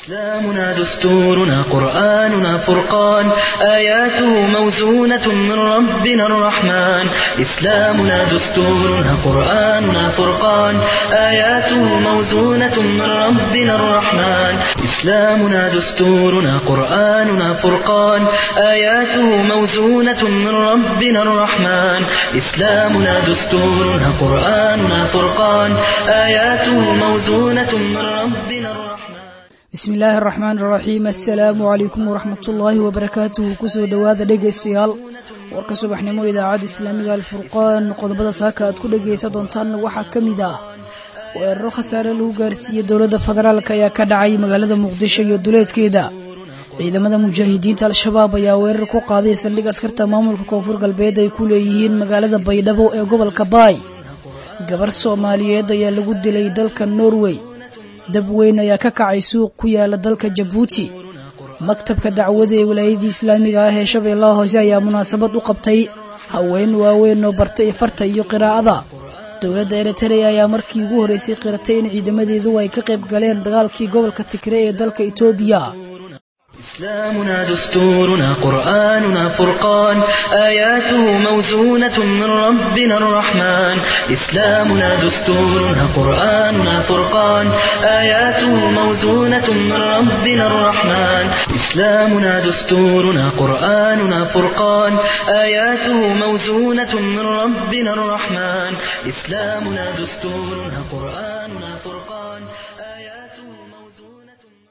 إسلامنا دستورنا قرآننا فرقان آياته موزونة من ربنا الرحمن إسلامنا دستورنا قرآننا فرقان آياته موزونة من ربنا الرحمن إسلامنا دستورنا قرآننا فرقان آياته موزونة من ربنا الرحمن إسلامنا دستورنا قرآننا فرقان آياته موزونة من ربنا الرحمن bismi illaahi araxmaan iraxiim assalaamu calaykum waraxmatullaahi wabarakaatuhu kusoo dhowaada dhegaystayaal warka subaxnimo idaacadda islaamiga alfurqaan qodobada saaka aad ku dhegaysan doontaan waxaa ka mid ah weeraro khasaare lagu gaarsiiyey dowladda federaalk ayaa ka dhacay magaalada muqdisho iyo duleedkeeda ciidamada mujaahidiinta al-shabaab ayaa weerar ku qaaday saldhig askarta maamulka koonfur galbeed ay ku leeyihiin magaalada baydhabo ee gobolka baay gabar soomaaliyeed ayaa lagu dilay dalka norway dab weyn ayaa ka kacay suuq ku yaala dalka jabuuti maktabka dacwada ee wilaayadii islaamiga ah ee shabeellaha hoose ayaa munaasabad u qabtay haween waaweyn oo bartay farta iyo qiraa'ada dowladda eritrea ayaa markii ugu horreysay qiratay in ciidamadeedu ay ka qayb galeen dagaalkii gobolka tigre ee dalka etoobiya إسلامنا دستورنا قرآننا فرقان آياته موزونة من ربنا الرحمن إسلامنا دستورنا قرآننا فرقان آياته موزونة من ربنا الرحمن إسلامنا دستورنا قرآننا فرقان آياته موزونة من ربنا الرحمن إسلامنا دستورنا قرآننا فرقان آياته موزونة من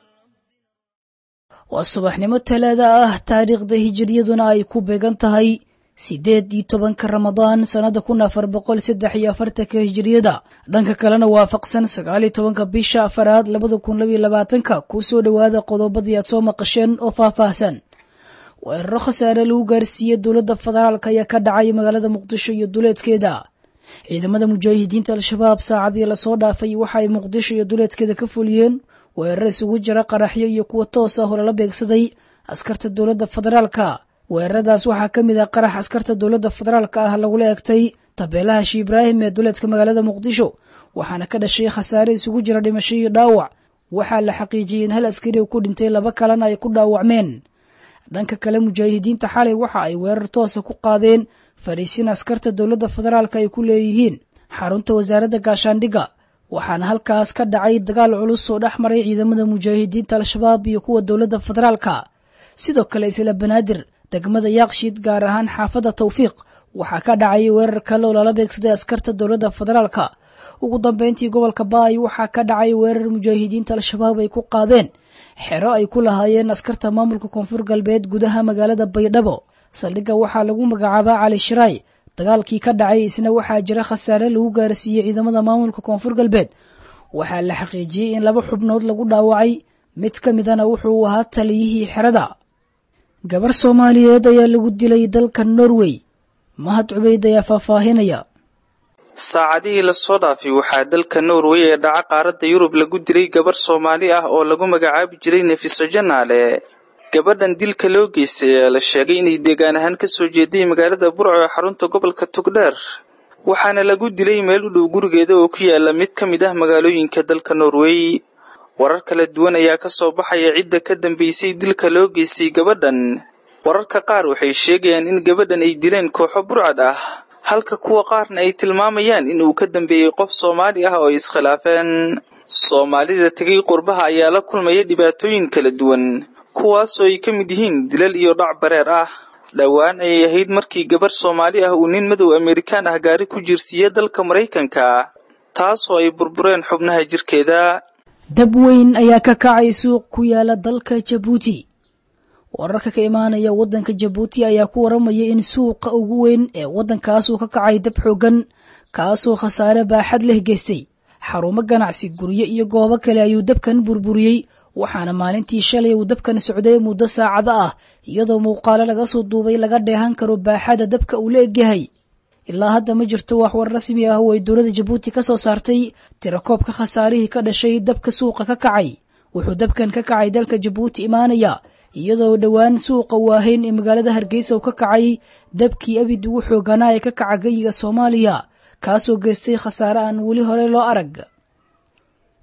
waa subaxnimo talaada ah taariikhda hijiriyaduna ay ku beegan tahay siddeed iyo tobanka ramadaan sannada kun afar boqol saddex iyo afartanka hijiriyada dhanka kalena waafaqsan sagaal iyo tobanka bisha afaraad labada kun labaiyo labaatanka kuu soo dhowaada qodobadii aad soo maqasheen oo faahfaahsan weeraro khasaare lagu gaarsiiyey dowladda federaalk ayaa ka dhacay magaalada muqdisho iyo duleedkeeda ciidamada mujaahidiinta al-shabaab saacadii lasoo dhaafay waxa ay muqdisho iyo duleedkeeda ka fuliyeen weerar isugu jira qaraxyo iyo kuwa toos ah oo lala beegsaday askarta dowladda federaalka weeraradaas waxaa ka mid ah qarax askarta dowladda federaalka ah lagula egtay tabeelaha shi ibraahim ee duleedka magaalada muqdisho waxaana ka dhashay khasaare isugu jira dhimasho iyo dhaawac waxaa la xaqiijiyey in hal askari uu ku dhintay laba kalena ay ku dhaawacmeen dhanka kale mujaahidiinta xalay waxa ay weerar toosa ku qaadeen fadhiisin askarta dowladda federaalka ay ku leeyihiin xarunta wasaaradda gaashaandhigga waxaana halkaas ka dhacay dagaal culus oo dhex maray ciidamada mujaahidiinta al-shabaab iyo kuwa dowladda federaalka sidoo kale isla banaadir degmada yaaqshiid gaar ahaan xaafadda tawfiiq waxaa ka dhacay weerar kale oo lala beegsaday askarta dowladda federaalka ugu dambeyntii gobolka baay waxaa ka dhacay weerar mujaahidiinta al-shabaab ay ku qaadeen xero ay ku lahaayeen askarta maamulka koonfur galbeed gudaha magaalada baydhabo saldhigga waxaa lagu magacaabaa cali shiraay dagaalkii ka dhacay isna waxaa jira khasaare lagu gaarsiiyey ciidamada maamulka koonfur galbeed waxaa la xaqiijiyey in laba xubnood lagu dhaawacay mid ka midana wuxuu ahaa taliyihii xerada gabar soomaaliyeed ayaa lagu dilay dalka norway mahad cubeyd ayaa faahfaahinaya saacadihii lasoo dhaafay waxaa dalka norway ee dhaca qaaradda yurub lagu dilay gabar soomaali ah oo lagu magacaabi jiray nefiso janaale gabadhan dilka loo geystay ayaa la sheegay inay deegaan ahaan ka soo jeeday magaalada burco ee xarunta gobolka togdheer waxaana lagu dilay meel u dhow gurigeeda oo ku yaala mid ka mid ah magaalooyinka dalka norway warar kala duwan ayaa ka soo baxaya cidda ka dambaysay dilka loo geystay gabadhan wararka qaar waxay sheegayaan in gabadhan ay dileen kooxo burcad ah halka kuwa qaarna ay tilmaamayaan in uu ka dambeeyey qof soomaali ah oo ay iskhilaafeen soomaalida tegay qurbaha ayaa la kulmaya dhibaatooyin kala duwan kuwaasoo ay ka mid yihiin dilal iyo dhac bareer ah dhowaan ayay ahayd markii gabar soomaali ah uu nin madow amerikaan ah gaari ku jirsiiya dalka maraykanka taasoo ay burbureen xubnaha jirkeeda dab weyn ayaa ka kacay suuq ku yaala dalka jabuuti wararka ka imaanaya waddanka jabuuti ayaa ku waramaya in suuqa ugu weyn ee waddankaasuu ka kacay dab xoogan kaasoo khasaare baaxad leh geystay xarumo ganacsi guryo iyo goobo kale ayuu dabkan burburiyey waxaana maalintii shalay uu dabkan socday muddo saacado ah iyadoo muuqaalo laga soo duubay laga dheehan karo baaxada dabka uu la egyahay ilaa hadda ma jirto wax war rasmi ah oo ay dowladda jabuuti ka soo saartay tirakoobka khasaarihii ka dhashay dabka suuqa ka kacay wuxuu dabkan ka kacay dalka jabuuti imaanaya iyadoo dhowaan suuqa waahayn ee magaalada hargeysa uu ka kacay dabkii abid ugu xooganaa ee ka kaca geyiga soomaaliya kaasoo geystay khasaare aan weli hore loo arag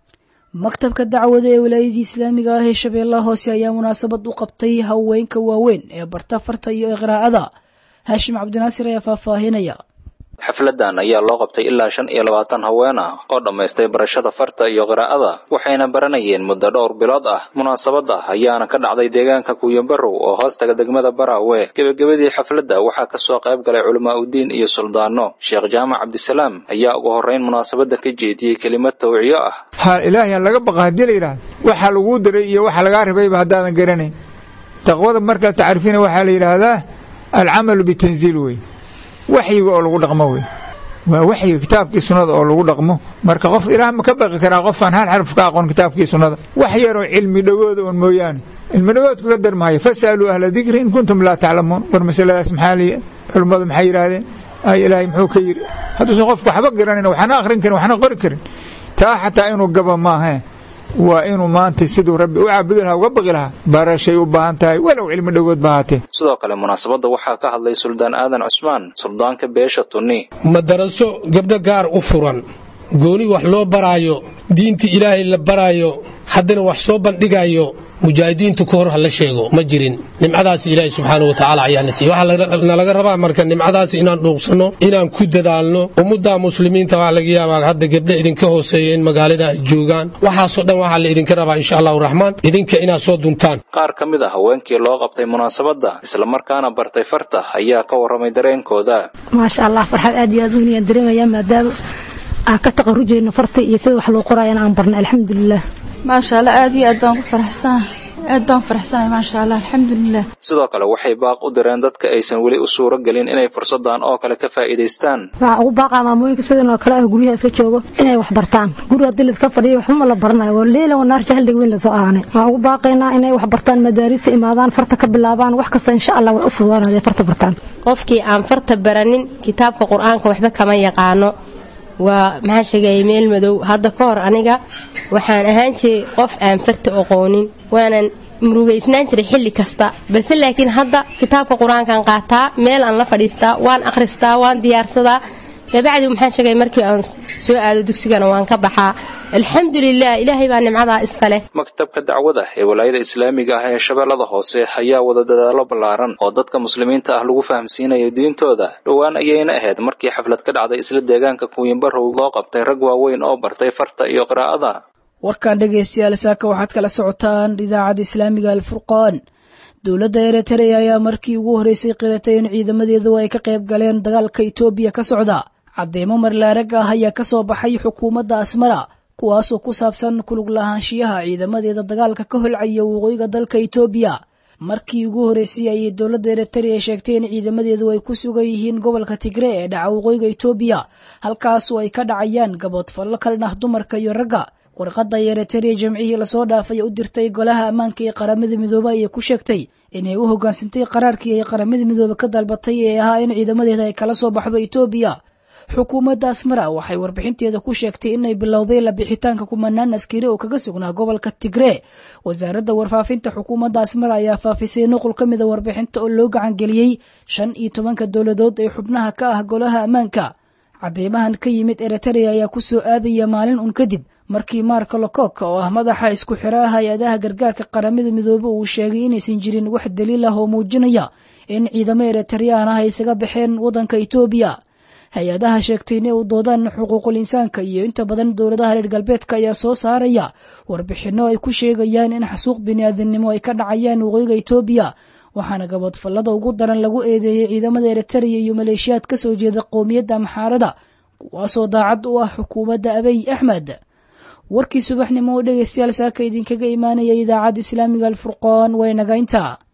maktabka dacwada ee walaayadii islaamiga ah ee shabeellaha hoose ayaa munaasabad u qabtay haweenka waaweyn ee barta farta iyo iqraa'ada haashim cabdinaasir ayaa faahfaahinaya xafladan ayaa loo qabtay ilaa shan iyo labaatan haween ah oo dhammaystay barashada farta iyo qiraa'ada waxayna baranayeen muddo dhowr bilood ah munaasabadda ayaana ka dhacday deegaanka kuuyanbarow oo hoostaga degmada baraawe gebagabadii xafladda waxaa kasoo qayb galay culamaa udiin iyo suldaano sheekh jaamac cabdisalaam ayaa ugu horrayn munaasabadda ka jeediyey kelimad tawciyo ah ha ilaahay laga baqa haddii la yidhahdo waxa laguu diray iyo waxa lagaa rabayba haddaadan garanayn taqwada marka tacriifina waxaa la yidhaahdaa alcamalu bitanziil wey waxyiga oo lagu dhaqmo wey waa waxyiga kitaabkii sunnada oo lagu dhaqmo marka qof ilaah ma ka baqi karaa qofaan hal xarf ka aqoon kitaabkii sunnada wax yaroo cilmi dhowooda un mooyaane cilmi dhowoodku ka darmaayo fas'aluu ahla dikri in kuntum laa taclamuun war masaladaas maxaa li culummadu maxay yidhaahdeen ay ilaahay muxuu ka yidhi hadduusan qofku waxba garanayn waxna akhrin karin waxna qori karin taa xataa inuu gaba maahae waa inuu maanta siduu rabbi u caabudi lahaa uga baqi lahaa barashay u baahan tahay walow cilmi dhogood ba haatee sidoo kale munaasabadda waxaa ka hadlay suldaan aadan cusmaan suldaanka beesha tunni madaraso gabdho gaar u furan gooni wax loo baraayo diintii ilaahay la baraayo haddana wax soo bandhigayo mujaahidiintu ka hor ha la sheego ma jirin nimcadaasi ilaahay subxaanau watacaala ayaana siiye waxaa nalaga rabaa marka nimcadaasi inaan dhuuqsanno inaan ku dadaalno ummadda muslimiinta waxaa laga yaabaa hadda gabdha idinka hooseeya in magaalada ay joogaan waxaasoo dhan waxaa la idinka rabaa insha allahu raxmaan idinka inaad soo duntaan qaar ka mid a haweenkii loo qabtay munaasabadda islamarkaana bartay farta ayaa ka warramay dareenkooda maasha allah farxad aad iyo aad u weynayaan dareemayaa maadaama aan ka taqarujayno farta iyo sida wax loo qoraayana aan barnay alxamdulilah maasha allah aad iyo aad baan ku faraxsanahay aad baan faraxsanahay maasha allah alxamdulilah sidoo kale waxay baaq u direen dadka aysan weli u suuro gelin inay fursadan oo kale ka faa'iidaystaan waxaa ugu baaqaa maamooyinka sidan oo kale ah guryaha iska joogo inay wax bartaan guri haddii laiska fadhiyo waxba ma la baranayo waa leela wanaar jahliga weyn lasoo aanay waxaan ugu baaqaynaa inay wax bartaan madaarista imaadaan farta ka bilaabaan wax kasta insha allah way u fududaanad ay farta bartaan qofkii aan farta baranin kitaabka qur-aanka waxba kama yaqaano waa maxaa sheegaya meel madow hadda ka hor aniga waxaan ahaan jiray qof aan farta aqoonin waanan murugaysnaan jiray xilli kasta balse laakiin hadda kitaabka qur-aankaan qaataa meel aan la fadhiistaa waan akhristaa waan diyaarsadaa kabacdi maxaan sheegay markii aan soo aado dugsigana waan ka baxaa alxamdulilah ilaahay baa nimcadaa iska leh maktabka dacwada ee walaayada islaamiga ah ee shabeellada hoose ayaa wada dadaallo ballaaran oo dadka muslimiinta ah lagu fahamsiinayo diintooda dhowaan ayayna ahayd markii xaflad ka dhacday isla deegaanka kuwiinbarow loo qabtay rag waaweyn oo bartay farta iyo qiraa'ada warkan dhegaystayaal saaka waxaad kala socotaan idaacadda islaamiga alfurqaan dowladda eritrea ayaa markii ugu horreysay qiratay in ciidamadeedu ay ka qayb galeen dagaalka itoobiya ka socda cadeymo marlaarag ah ayaa ka soo baxay xukuumadda asmara kuwaasoo ku saabsan kulug lahaanshiyaha ciidamadeeda dagaalka ka holcaya waqooyiga dalka itoobiya markii ugu horreysay ayay dowladda eritrea sheegtay in ciidamadeedu ay ku sugan yihiin gobolka tigre ee dhaca waqooyiga itoobiya halkaasoo ay ka dhacayaan gabood fallo ka dhan ah dumarka iyo ragga warqadda eritrea jamcihii lasoo dhaafay u dirtay golaha ammaanka ee qaramada midoobe ayay ku sheegtay inay u hoggaansantay qaraarkii ay qaramada midoobe ka dalbatay ee ahaa in ciidamadeeda ay kala soo baxdo itoobiya xukuumadda asmara waxay warbixinteeda ku sheegtay inay bilowday labixitaanka kumanaan askari oo kaga sugnaa gobolka tigre wasaaradda warfaafinta xukuumadda asmara ayaa faafisay nuqul ka mida warbixinta oo loo gacangeliyey shan iyo tobanka dowladood ee xubnaha ka ah golaha ammaanka cadeymahan ka yimid eritrea ayaa ku soo aadaya maalin un kadib markii marka lokok oo ah madaxa isku xiraha hay-adaha gargaarka qaramada midoobe uu sheegay inaysan jirin wax daliil ah oo muujinaya in ciidamo eritreyaan ah ay isaga baxeen waddanka itoobiya hay-adaha sheegtay inay u doodaan xuquuqul insaanka iyo inta badan dowladaha reer galbeedka ayaa soo saaraya warbixinno ay ku sheegayaan in xasuuq bini'aadamnimo ay ka dhacayaan waqooyiga itoobiya waxaana gaboodfallada ugu daran lagu eedeeyey ciidamada eritrea iyo maleeshiyaad ka soo jeeda qowmiyadda maxaarada kuwaasoo daacad u ah xukuumadda abiy axmed warkii subaxnimo oo dhegaystayaal saaka idinkaga imaanaya idaacadda islaamiga alfurqaan way nagaynta